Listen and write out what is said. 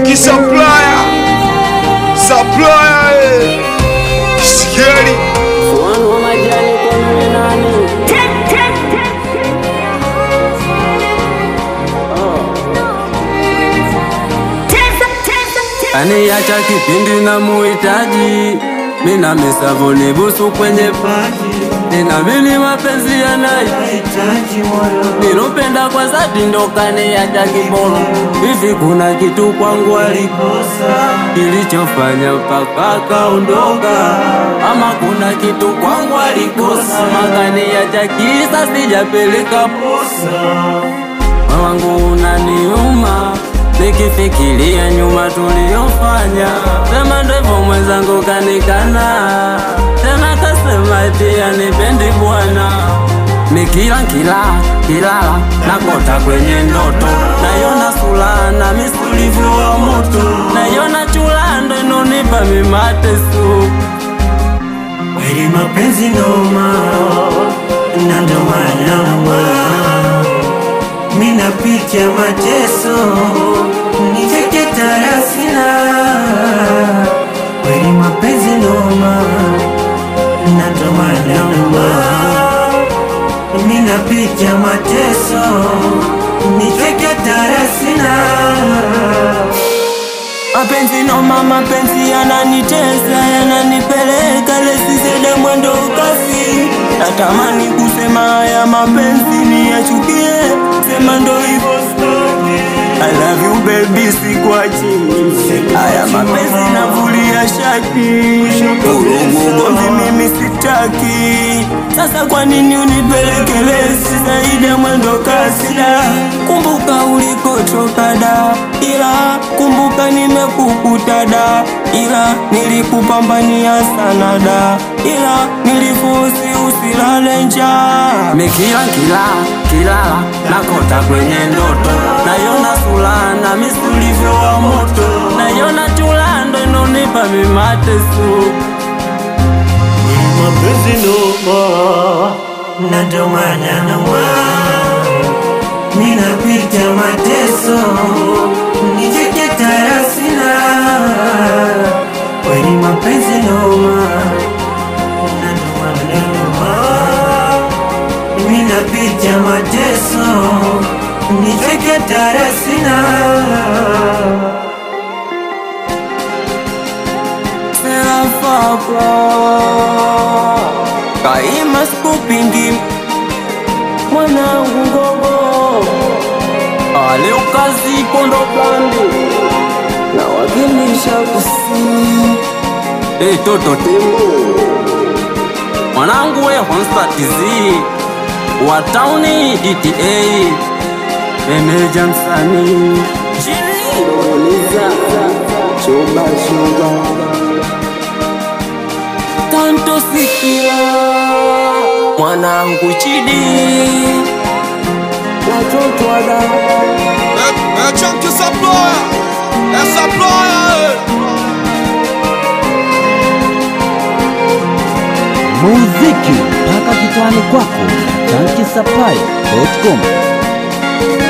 Chunky supplier, supplier, eh. Sikieni Wanu wa majani kono ni nani? Kaniacha kipindi na muhitaji, mina misavuni busu kwenye paji, ninamini mapenzi yanahitaji moyo, nilopenda kwa dhati ndo kaniacha kibolo. Hivi kuna kitu kwangu alikosa kilichofanya mpaka kaondoka, ama kuna kitu kwangu alikosa makaniacha kisa sijapeleka posa wangu unaniuma nikifikiria nyuma tuliyofanya, sema ndivyo mwenzangu kanikana tena, kasema eti anipendi bwana. Nikila kila kilala nakota kwenye ndoto, nayona sura na misulivu wa moto, nayona chula ndo inonipa mimatesu Kweli mapenzi noma na ndo maana mina picha mateso nicheke tarasina. Kweli mapenzi noma na ndo maana mina picha mateso nicheke tarasina. Mapenzi noma, mapenzi yananitesa, yananipeleka lesisede mwendo kasi. Natamani kusema haya mapenzi niyachukie, sema ndo hivyo staki. I love you baby, sikwachi. Haya mapenzi navulia shaki, vurugu gomvi mimi sitaki. Sasa kwa nini unipeleke lesi zaidi ya mwendo kasi? Da, kumbuka ulikotoka da, ila kumbuka nimekukuta da, ila nilikupambania sana da, ila nilifosi usilale njaa. Mikila kila kilala nakota kwenye ndoto, nayona sura na misulivyo wa moto, nayona chula ndo inonipa mimatesu mapenzi noma na ndo maana noma ninapita mateso nicheke tarasina kweli mapenzi noma na ndo maana noma ninapita mateso nicheke tarasina Serafakla Kaima skupingi Mwanangu ngogo Ale ukazi kondo blandi Na wakilisha kusini Hey toto tembo Mwanangu we honsta tizi Wa tauni GTA Meneja msanii Chini Doniza Chuba chuba tanto sikia mwanangu chidi watoto wada Eh, eh, Chunky supplier, eh, supplier, eh. muziki mpaka kitani kwako chankisapai.com